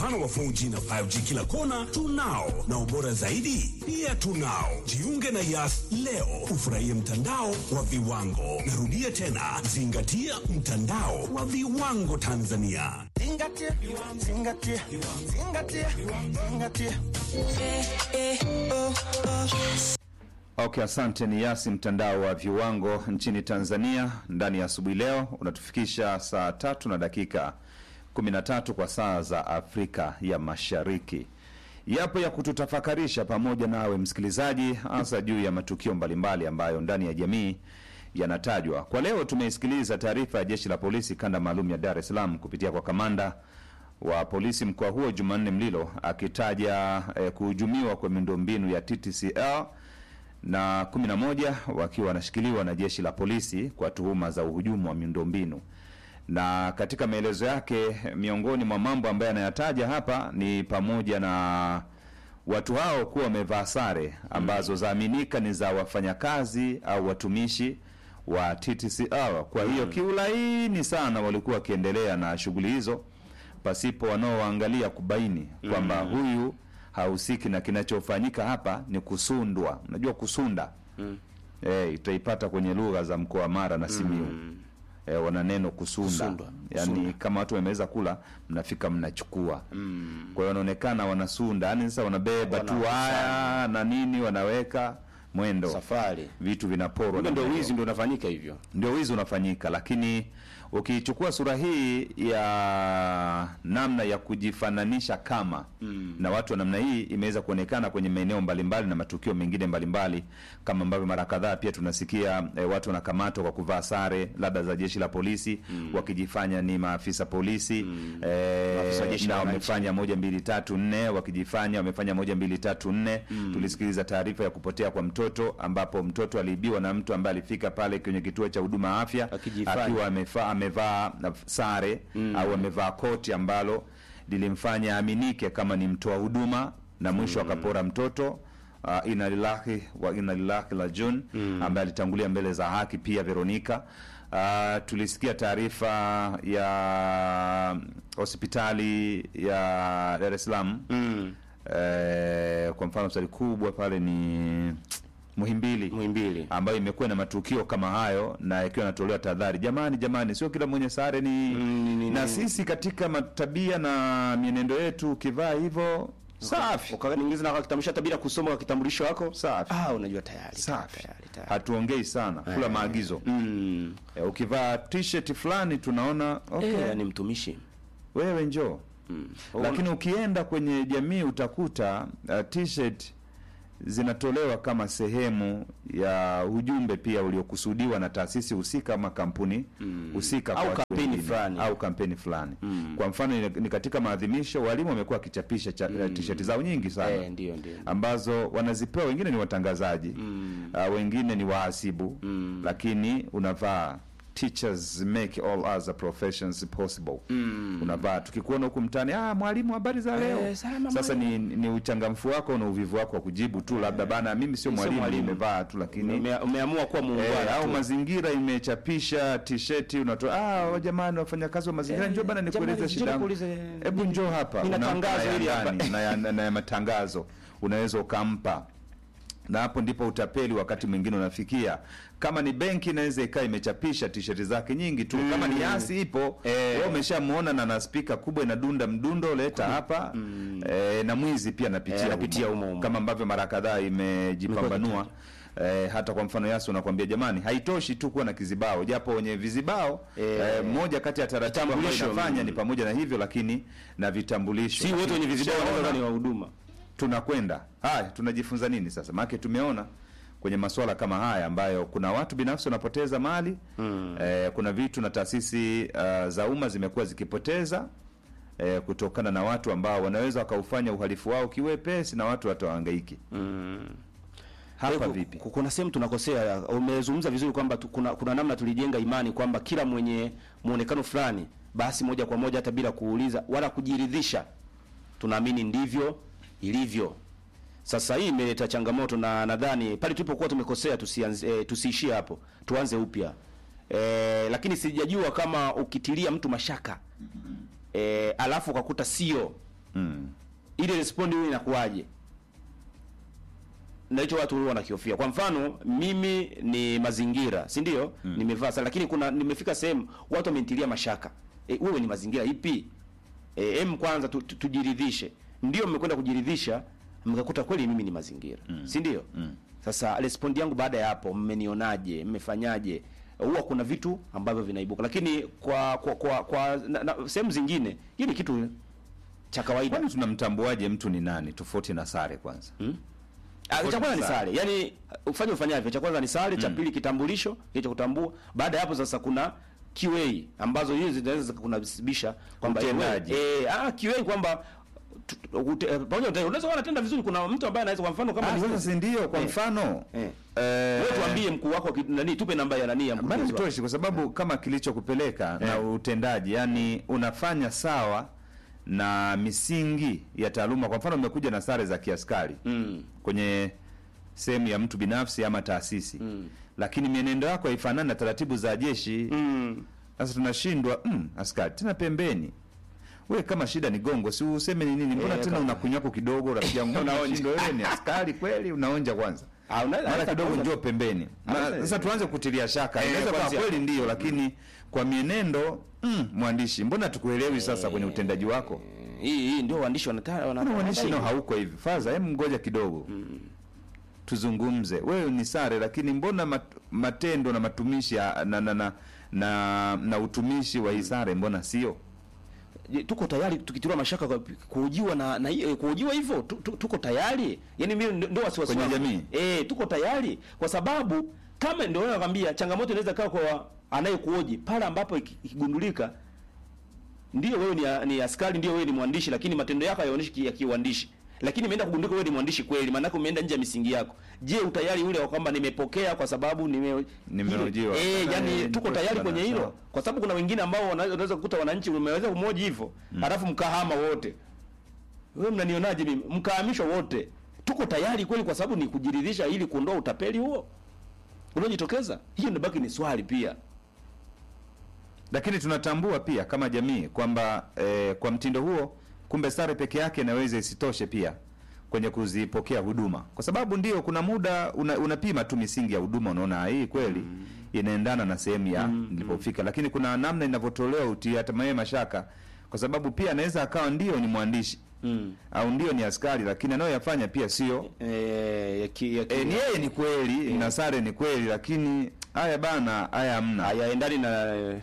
upana wa 4G na 5G kila kona tunao, na ubora zaidi pia tunao. Jiunge na Yas leo ufurahie mtandao wa viwango. Narudia tena, zingatia mtandao wa viwango Tanzania. Zingatia, zingatia, zingatia, zingatia. Okay, asante. Ni Yasi, mtandao wa viwango nchini Tanzania. Ndani ya asubuhi leo unatufikisha saa tatu na dakika 13 kwa saa za Afrika ya Mashariki. Yapo ya kututafakarisha pamoja nawe msikilizaji, hasa juu ya matukio mbalimbali ambayo ndani ya jamii yanatajwa. Kwa leo tumeisikiliza taarifa ya jeshi la polisi kanda maalum ya Dar es Salaam kupitia kwa kamanda wa polisi mkoa huo Jumanne Mlilo akitaja eh, kuhujumiwa kwa miundombinu ya TTCL na 11 wakiwa wanashikiliwa na jeshi la polisi kwa tuhuma za uhujumu wa miundombinu. Na katika maelezo yake, miongoni mwa mambo ambayo anayataja hapa ni pamoja na watu hao kuwa wamevaa sare ambazo zaaminika ni za wafanyakazi au watumishi wa TTCL. Kwa hiyo kiulaini sana walikuwa wakiendelea na shughuli hizo pasipo wanaoangalia kubaini kwamba huyu hahusiki na kinachofanyika hapa ni kusundwa. Unajua kusunda eh, itaipata kwenye lugha za mkoa wa Mara na Simiyu eh, wana neno kusunda, Kusundwa, yaani kama watu wameweza kula, mnafika mnachukua. Kwa hiyo wanaonekana wanasunda, yaani sasa wanabeba tu haya na nini, wanaweka mwendo, Safari. vitu vinaporwa. Kumbe namna ndio hiyo wizi ndio unafanyika hivyo. ndio wizi unafanyika, lakini ukichukua sura hii ya namna ya kujifananisha kama na watu wa namna hii imeweza kuonekana kwenye maeneo mbalimbali na matukio mengine mbalimbali, kama ambavyo mara kadhaa pia tunasikia eh, watu wanakamatwa kwa kuvaa sare labda za jeshi la polisi wakijifanya ni maafisa polisi eh, Maafisa wa jeshi na la wananchi. wamefanya moja mbili tatu nne, wakijifanya wamefanya moja mbili tatu nne. Tulisikiliza taarifa ya kupotea kwa mtoto ambapo mtoto aliibiwa na mtu ambaye alifika pale kwenye kituo cha huduma afya Akijifanya. akiwa amevaa amevaa sare au amevaa koti ambalo lilimfanya aminike kama ni mtoa huduma na mwisho akapora mtoto. Uh, inna lillahi wa inna ilaihi rajiun ambaye alitangulia mbele za haki pia Veronica. Uh, tulisikia taarifa ya hospitali ya Dar es Salaam eh, kwa mfano hospitali kubwa pale ni Muhimbili Muhimbili. ambayo imekuwa na matukio kama hayo na ikiwa inatolewa tahadhari, jamani, jamani, sio kila mwenye sare ni, ni- ni- na ni- sisi katika matabia na mienendo yetu, ukivaa hivyo safi Ukaniingiza na kitambulisho hata bila kusoma kwa kitambulisho wako. Safi. Ah, unajua tayari. safi, Tayari, tayari. hatuongei sana, kula maagizo. Mm. E, ukivaa t-shirt fulani tunaona okay, Eh, ni mtumishi. wewe njoo lakini ukienda kwenye jamii utakuta uh, t-shirt zinatolewa kama sehemu ya ujumbe pia uliokusudiwa na taasisi husika ama kampuni husika kwa Au watu kampeni wengine. fulani. au kampeni fulani. Kwa mfano ni- ni katika maadhimisho, walimu wamekuwa wakichapisha cha- t-shirt zao nyingi sana Eh, ndio ndio. ambazo wanazipewa, wengine ni watangazaji uh, wengine ni wahasibu lakini unavaa teachers make all other professions possible unavaa tukikuona huku mtaani ah mwalimu habari za leo Eh, salama sasa ni, ni uchangamfu wako na uvivu wako wa kujibu tu labda bana mimi sio Mimi sio mwalimu mwalimu. nimevaa tu lakini Ume- Umeamua kuwa Eh, muungwana au tu. mazingira imechapisha t-shirt unatoa ah wa jamani wafanyakazi wa mazingira Eh, njoo bana nikueleze jamani, shida njoo yangu nikuulize, hebu njoo hapa nina Unampa tangazo na ya hili hapa. ndani, na ya- na ya matangazo unaweza ukampa na hapo ndipo utapeli wakati mwingine unafikia. Kama ni benki inaweza ikaa imechapisha tisheti zake nyingi tu, kama ni yasi ipo Eh. wewe umeshamuona na na spika kubwa inadunda mdundo, leta hapa eh, na mwizi pia anapitia Eh, anapitia humo. humo humo. kama ambavyo mara kadhaa imejipambanua Eh, hata kwa mfano Yasi unakwambia jamani, haitoshi tu kuwa na kizibao, japo wenye vizibao Eh, eh, moja kati ya taratibu ambayo vitambulisho, inafanya mm. ni pamoja na hivyo, lakini na vitambulisho Si wote wenye vizibao Ushaona? wanaweza ni wa huduma. tunakwenda haya, tunajifunza nini sasa? Maana tumeona kwenye masuala kama haya ambayo kuna watu binafsi wanapoteza mali eh, kuna vitu na taasisi uh, za umma zimekuwa zikipoteza eh, kutokana na watu ambao wanaweza wakaufanya uhalifu wao kiwepesi na watu watahangaiki hapa Ku- vipi? ku- Kuna sehemu tunakosea. Umezungumza vizuri kwamba tu- kuna, kuna namna tulijenga imani kwamba kila mwenye muonekano fulani basi moja kwa moja hata bila kuuliza wala kujiridhisha tunaamini ndivyo ilivyo. Sasa hii imeleta changamoto na nadhani pale tulipokuwa tumekosea tusianze, e, tusiishie hapo, tuanze upya. E, lakini sijajua kama ukitilia mtu mashaka e, alafu ukakuta sio Mm. ile respond hiyo inakuwaje na hicho watu huwa wanakihofia kwa mfano mimi ni mazingira si ndio nimevaa sare lakini kuna nimefika sehemu watu wamenitilia mashaka e, wewe ni mazingira ipi e, em kwanza tu, tu, tujiridhishe ndio mmekwenda kujiridhisha mkakuta kweli mimi ni mazingira si ndio sasa respond yangu baada ya hapo mmenionaje mmefanyaje huwa kuna vitu ambavyo vinaibuka lakini kwa kwa kwa, kwa na, na, sehemu zingine hii ni kitu cha kawaida Kwani tunamtambuaje mtu ni nani tofauti na sare kwanza? Ah, cha kwanza ni Sare. sare. Yaani ufanye ufanyavyo. Cha kwanza ni sare, cha pili kitambulisho, kile kutambua. Baada ya hapo sasa kuna QA ambazo hizi zinaweza kunasibisha kwamba Utendaji. eh eh, ah QA kwamba tu- tu- ute- eh, pamoja na unaweza kuwa unatenda vizuri kuna mtu ambaye anaweza kwa mfano kama Ah, ni sasa wewe. si ndio kwa Eh. mfano Eh. eh, Wewe tuambie mkuu wako ki- nani tupe namba ya nani ya bado mkurugenzi wako. vitoshi kwa sababu kama kilichokupeleka na utendaji, yani unafanya sawa na misingi ya taaluma. Kwa mfano umekuja na sare za kiaskari Mm. kwenye sehemu ya mtu binafsi ama taasisi lakini mienendo yako haifanani na taratibu za jeshi. Mm. Sasa tunashindwa mm, askari tena pembeni. We kama shida ni gongo, si useme ni nini? Mbona Eh, tena kama- unakunywako kidogo, rafiki yangu? Unaonja. Unashindwa wewe ni askari kweli? Unaonja kwanza Ah, unaweza mara hata kidogo kwanza- njoo pembeni. Na Hata- Sasa tuanze kutilia shaka. Eh, Inaweza kuwa kwanza- kweli ndio, lakini kwa mienendo mm, mwandishi, mbona tukuelewi sasa kwenye utendaji wako? Hii hii ndio waandishi wanataka Mbona uandishi nao hauko hivi? Faza, hem ngoja kidogo. Tuzungumze. Wewe ni sare lakini mbona mat, matendo na matumishi ya- na na na, na, na utumishi wa hii sare mbona sio? Je, tuko tayari tukitiliwa mashaka kwa kuhojiwa na, na hiyo- kuhojiwa hivyo tu, tu, tuko tayari yani mimi ndio- ndio wasiwasi Kwenye wangu. jamii? eh tuko tayari kwa sababu kama ndio nakwambia changamoto inaweza kaa kwa anayekuoji pale ambapo iki- ikigundulika ndio wewe ni, ni askari ndio wewe ni mwandishi lakini matendo yako hayaonyeshi ki- ya kiuandishi lakini imeenda kugundulika wewe ni mwandishi kweli maana yake umeenda nje ya misingi yako je utayari ule wa kwamba nimepokea kwa sababu nime Nimehojiwa. eh Eh, yani ni tuko kweli tayari bwana, kwenye hilo sawa. kwa sababu kuna wengine ambao wana- unaweza kukuta wananchi umeweza kumoji hivyo halafu mkahama wote wewe mnanionaje mimi mkahamishwa wote tuko tayari kweli kwa sababu ni kujiridhisha ili kuondoa utapeli huo unaojitokeza hiyo ndio baki ni swali pia Lakini tunatambua pia kama jamii kwamba eh, kwa mtindo huo kumbe sare peke yake inaweza isitoshe pia kwenye kuzipokea huduma, kwa sababu ndio kuna muda una, unapima tu misingi ya huduma, unaona "Ah, hii kweli inaendana na sehemu ya nilipofika, lakini kuna namna inavyotolewa utiatamaye mashaka, kwa sababu pia anaweza akawa ndio ni mwandishi au ndio ni askari, lakini anayoyafanya pia sio eh ya ki, ya ki, e, ni yeye ni kweli na sare ni kweli, lakini haya bana, haya hamna. hayaendani na na-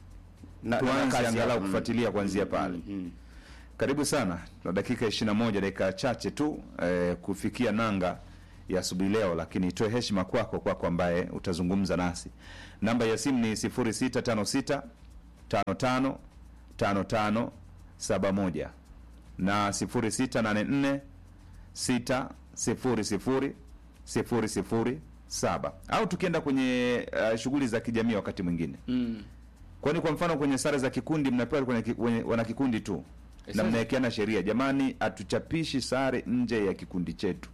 na Tuanze kazi angalau yako. Mm. kufuatilia kuanzia pale. Mm. Karibu sana na dakika 21 dakika chache tu eh, kufikia nanga ya asubuhi leo, lakini itoe heshima kwako kwako ambaye utazungumza nasi. Namba ya simu ni 0656 55 55 71 na 0684 6 0 0 0 7 au tukienda kwenye uh, shughuli za kijamii wakati mwingine Mm. Kwani kwa mfano kwenye sare za kikundi mnapewa kwenye, ki- kwenye wana kikundi tu na sasa- mnawekeana sheria, jamani, hatuchapishi sare nje ya kikundi chetu,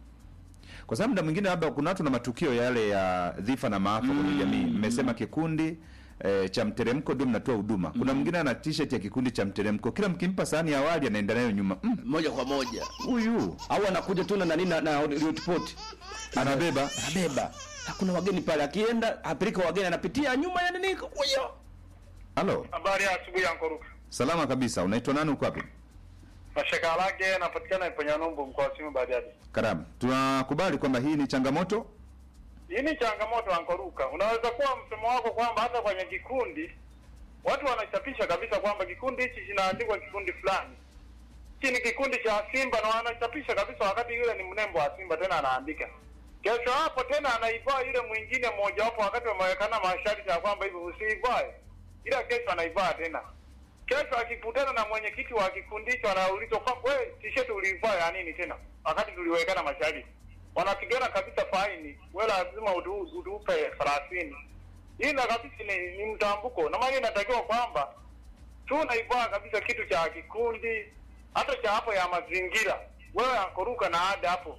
kwa sababu muda mwingine labda kuna watu na matukio yale ya dhifa na maafa kwenye jamii. Mmesema kikundi e, cha mteremko ndio mnatoa huduma. Kuna mwingine ana t-shirt ya kikundi cha mteremko, kila mkimpa sahani ya awali anaenda nayo nyuma. Mm, moja kwa moja huyu au anakuja tu na nani na, na ripoti anabeba anabeba hakuna wageni pale akienda apeleka wageni anapitia nyuma ya nini kuyo halo, Habari ya asubuhi ya Nkoruka. salama kabisa. Unaitwa nani? Uko wapi? Mashaka lake anapatikana Iponyanumbu mkoa wa Simiyu Bariadi. Karibu. Tunakubali kwamba hii ni changamoto Hii ni changamoto ya Nkoruka. Unaweza kuwa msemo wako kwamba hata kwenye kikundi watu wanachapisha kabisa kwamba kikundi hichi kinaandikwa kikundi fulani. Hiki ni kikundi cha Simba na wanachapisha kabisa wakati yule ni mnembo wa Simba tena anaandika. Kesho hapo tena anaivaa yule mwingine mmoja wapo wakati wamewekana masharti ya kwamba hivi usiivae. Ila kesho anaivaa tena. Kesho akikutana na mwenyekiti wa kikundi hicho anaulizwa kwamba wewe t-shirt uliivaa ya nini tena? Wakati tuliwekana masharti. Wanapigana kabisa faini. Wewe lazima utu, utupe 30. Hii na kabisa ni, ni mtambuko. Na maana inatakiwa kwamba tunaivaa kabisa kitu cha kikundi hata cha hapo ya mazingira. Wewe akoruka na ada hapo.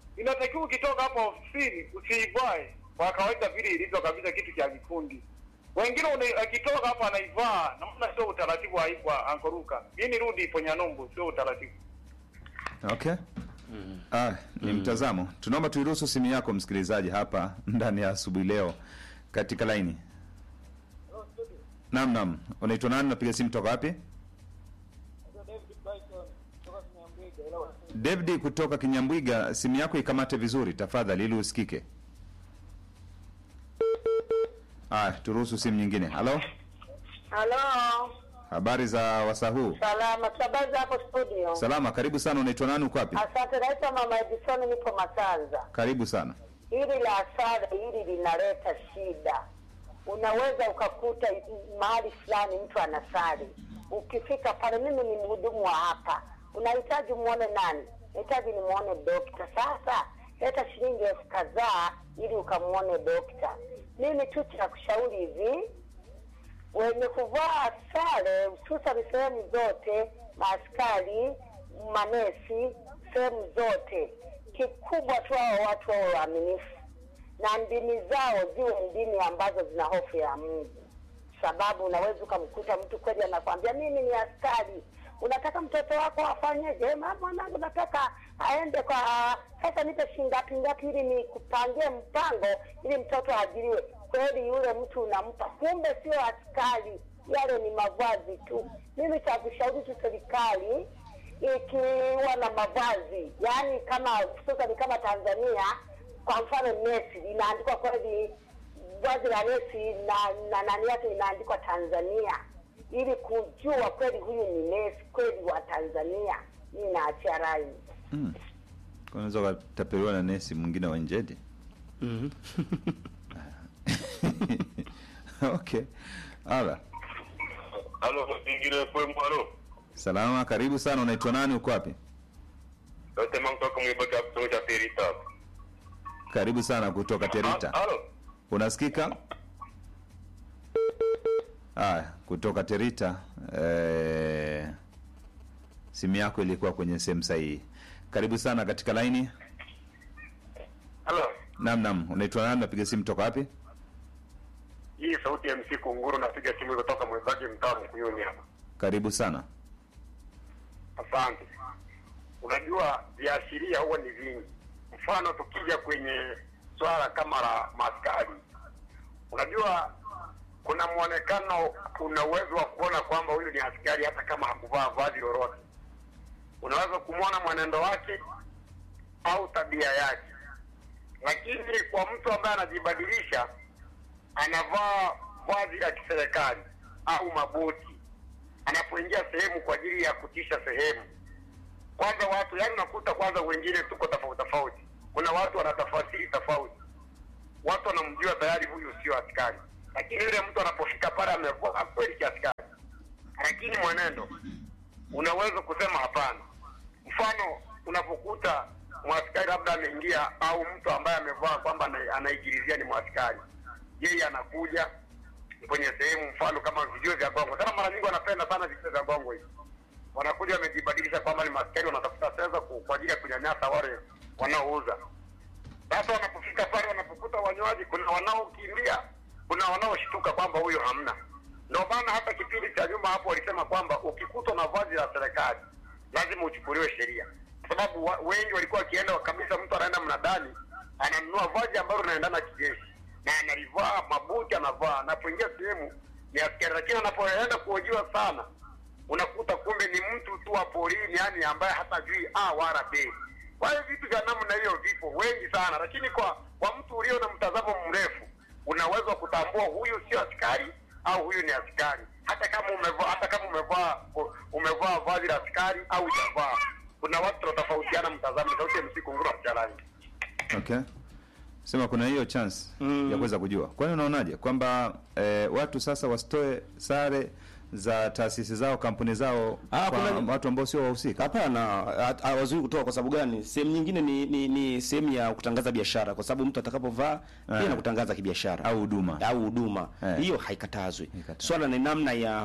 Inatakiwa ukitoka hapo ofisini usiivae kwa kawaida vile ilivyo kabisa kitu cha kikundi. Wengine uni- akitoka hapo anaivaa, namna sio utaratibu wa wa ankoruka. Hii ni rudi ipo Nyalumbu, sio utaratibu. Okay. Ah, ni mtazamo. Tunaomba tuiruhusu simu yako msikilizaji hapa ndani ya asubuhi leo katika laini. Naam, naam. Unaitwa nani? Napiga simu toka wapi? David kutoka Kinyambwiga, simu yako ikamate vizuri tafadhali ili usikike. Ah, turuhusu simu nyingine. Halo? Halo, Habari za wasaa huu? salama. Tunabaza hapo studio. Salama, karibu sana. Unaitwa nani? Uko wapi? Asante, naitwa Mama Edison, nipo Masanza. Karibu sana. Hili la asara hili linaleta shida. Unaweza ukakuta mahali fulani mtu anasali, ukifika pale, mimi ni mhudumu wa hapa, unahitaji muone nani? Nahitaji nimuone dokta. Sasa leta shilingi elfu kadhaa ili ukamuone dokta. Mimi tu cha kushauri hivi, wenye kuvaa sare hususan sehemu zote, maaskari, manesi, sehemu zote, kikubwa tu hao watu wawe waaminifu na ndimi zao ziwe ndimi ambazo zina hofu ya Mungu, sababu unaweza ukamkuta mtu kweli anakwambia mimi ni askari, unataka mtoto wako afanyeje? "Ma, mwanangu nataka aende kwa sasa, nipe shilingi ngapi ngapi ili nikupangie mpango ili mtoto aajiriwe. Kweli yule mtu unampa, kumbe sio askari, yale ni mavazi tu. Mimi cha kushauri tu serikali ikiwa na mavazi yaani, kama hususan kama Tanzania, kwa mfano nesi inaandikwa kweli, vazi la nesi na na nani yake inaandikwa Tanzania, ili kujua kweli huyu ni nesi kweli wa Tanzania. Mimi naachia rai. Mm. Unaweza ukatapeliwa na nesi mwingine wa njedi. Mhm. okay. Ala. Halo, ingine kwa mwalo. Salama, karibu sana. Unaitwa nani? Uko wapi? Yote mtoka mwibaka kutoka Terita. Karibu sana kutoka Terita. Halo. Unasikika? Aya, kutoka Terita. Eh, simu yako ilikuwa kwenye sehemu sahihi. Karibu sana katika laini. Halo. Naam, naam. Unaitwa nani? Napiga simu toka wapi? Hii sauti ya MC Kunguru napiga simu kutoka mwenzake mtaa Mkuyuni hapa. Karibu sana. Asante. Unajua viashiria huwa ni vingi. Mfano tukija kwenye swala kama la maskari, unajua kuna mwonekano, una uwezo wa kuona kwamba huyu ni askari hata kama hakuvaa vazi lolote. Unaweza kumwona mwenendo wake au tabia yake, lakini kwa mtu ambaye anajibadilisha, anavaa vazi la kiserikali au mabuti anapoingia sehemu kwa ajili ya kutisha sehemu. Kwanza watu yani, unakuta kwanza wengine tuko tofauti tofauti. Kuna watu wanatafasiri tofauti, watu wanamjua tayari huyu sio askari, lakini yule mtu anapofika pale amevaa kweli kiaskari, lakini mwenendo unaweza kusema hapana. Mfano, unapokuta mwaskari labda ameingia au mtu ambaye amevaa kwamba ana- anaigilizia ni mwaskari, yeye anakuja kwenye sehemu mfano kama vijio vya gongo. Sana mara nyingi wanapenda sana vijio vya gongo hivi, wanakuja wamejibadilisha kwamba ni maskari, wanatafuta pesa ku- kwa ajili ya kunyanyasa wale wanaouza. Sasa wanapofika pale, wanapokuta wanywaji, kuna wanaokimbia, kuna wanaoshtuka kwamba huyo hamna. Ndio maana hata kipindi cha nyuma hapo walisema kwamba ukikutwa na vazi la serikali lazima uchukuliwe sheria, kwa sababu wa, wengi walikuwa wakienda kabisa, mtu anaenda mnadani ananunua vazi ambalo linaendana kijeshi na analivaa, mabuti anavaa, anapoingia sehemu ni askari, lakini anapoenda kuhojiwa sana unakuta kumbe ni mtu tu wa porini, yani ambaye hatajui a wala b. Kwa hiyo vitu vya namna hiyo vipo wengi sana, lakini kwa kwa mtu ulio na mtazamo mrefu unaweza kutambua huyu sio askari au huyu ni askari, hata kama umevaa hata kama umevaa umevaa vazi la askari au hujavaa. Kuna watu tunatofautiana mtazamo. Sauti ya msiku nguru mchalani. Okay. Sema kuna hiyo chance Mm. ya kuweza kujua. Kwani unaonaje kwamba eh, watu sasa wasitoe sare za taasisi zao, kampuni zao Ah, kwa kuna- watu ambao sio wahusika? Hapana, ha- hawazui kutoa. Kwa sababu gani? Sehemu nyingine ni, ni, ni sehemu ya kutangaza biashara, kwa sababu mtu atakapovaa pia Eh. na kutangaza kibiashara Au huduma. au huduma Eh. hiyo haikatazwi. Haikatazwi. Swala ni namna ya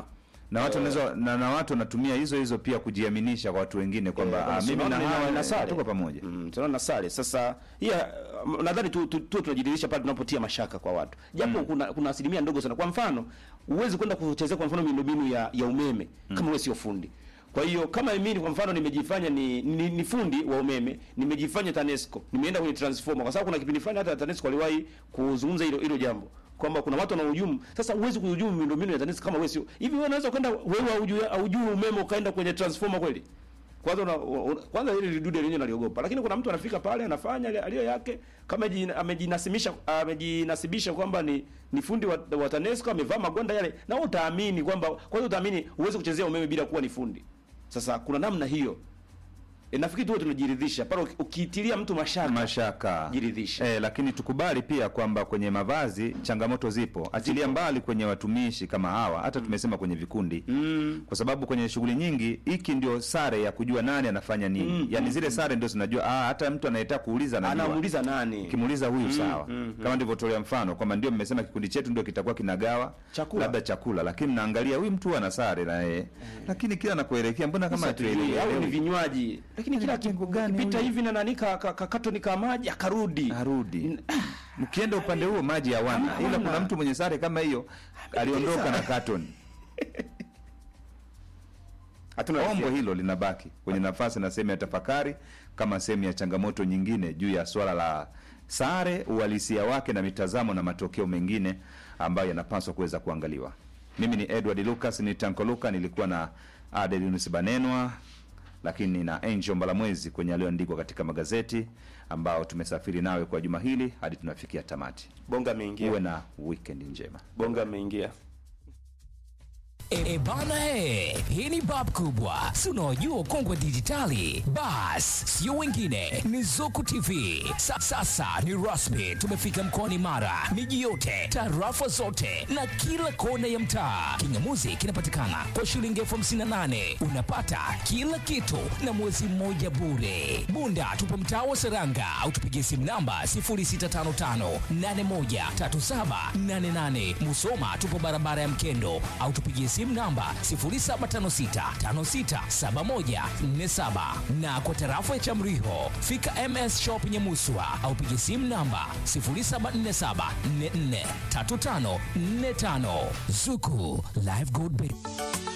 na watu wanaweza na, na watu wanatumia hizo hizo pia kujiaminisha kwa watu wengine kwamba Eh, ah, mimi unaona na nina- hawa nina sare. tuko pamoja. Mm, tunaona na sare. Sasa hiya um, nadhani tu tu, tu tunajiridhisha pale tunapotia mashaka kwa watu. Japo kuna kuna asilimia ndogo sana. Kwa mfano, uwezi kwenda kuchezea kwa mfano miundombinu ya ya umeme kama wewe sio fundi. Kwa hiyo kama mimi kwa mfano nimejifanya ni, ni, ni fundi wa umeme, nimejifanya TANESCO, nimeenda kwenye transformer kwa sababu kuna kipindi fulani hata TANESCO waliwahi kuzungumza hilo hilo jambo kwamba kuna watu wanahujumu. Sasa huwezi kuhujumu miundombinu ya TANESCO kama wewe sio. Hivi wewe unaweza kwenda wewe haujui haujui umeme ukaenda kwenye transformer kweli? kwanza una, una, kwanza hili lidude lenyewe naliogopa, lakini kuna mtu anafika pale anafanya ile aliyo yake kama jina- amejinasimisha amejinasibisha kwamba ni ni fundi wa, wa TANESCO amevaa magwanda yale, na wewe utaamini kwamba kwanza utaamini uweze kuchezea umeme bila kuwa ni fundi. Sasa kuna namna hiyo e, nafikiri tu tunajiridhisha pale uki- ukiitilia mtu mashaka mashaka Jiridhishe. eh, lakini tukubali pia kwamba kwenye mavazi changamoto zipo, achilia mbali kwenye watumishi kama hawa, hata tumesema kwenye vikundi mm. kwa sababu kwenye shughuli nyingi hiki ndio sare ya kujua nani anafanya nini mm. yani zile sare ndio zinajua ah, hata mtu anayetaka kuuliza anajua anamuuliza nani kimuuliza huyu sawa kama ndivyotolea mfano kwamba ndio mmesema kikundi chetu ndio kitakuwa kinagawa Chakula. labda chakula lakini mnaangalia huyu mtu ana sare na yeye lakini kila anakuelekea mbona kama Sasa tujue, au ni hatuelewi vinywaji lakini kila Kitengo gani kipita huyu? hivi na nani ka, ka, ka katoni ka maji akarudi arudi mkienda upande huo maji hawana ila kuna mtu mwenye sare kama hiyo aliondoka na carton hatuna ombo hisia. hilo linabaki kwenye nafasi na sehemu ya tafakari kama sehemu ya changamoto nyingine juu ya swala la sare uhalisia wake na mitazamo na matokeo mengine ambayo yanapaswa kuweza kuangaliwa mimi ni edward lucas ni tanko luka nilikuwa na adelinus banenwa lakini na angel mbalamwezi kwenye aliyoandikwa katika magazeti ambao tumesafiri nawe kwa juma hili hadi tunafikia tamati bonga ameingia uwe na weekend njema bonga ameingia E, e bana he, hii ni bab kubwa, si unaojua ukongwe dijitali. Bas, sio wengine, ni Zuku TV. Sa, sasa ni rasmi, tumefika mkoani Mara, miji yote, tarafa zote na kila kona ya mtaa. Kingamuzi kinapatikana kwa shilingi elfu hamsini na nane unapata kila kitu na mwezi mmoja bure. Bunda tupo mtaa wa Seranga au tupigie simu namba 0655813788. Musoma tupo barabara ya Mkendo au tupigie simu namba 0756567147 na kwa tarafa ya Chamriho fika MS Shop Nyamuswa au pigie simu namba 0747443545. Zuku Live Gold Bank.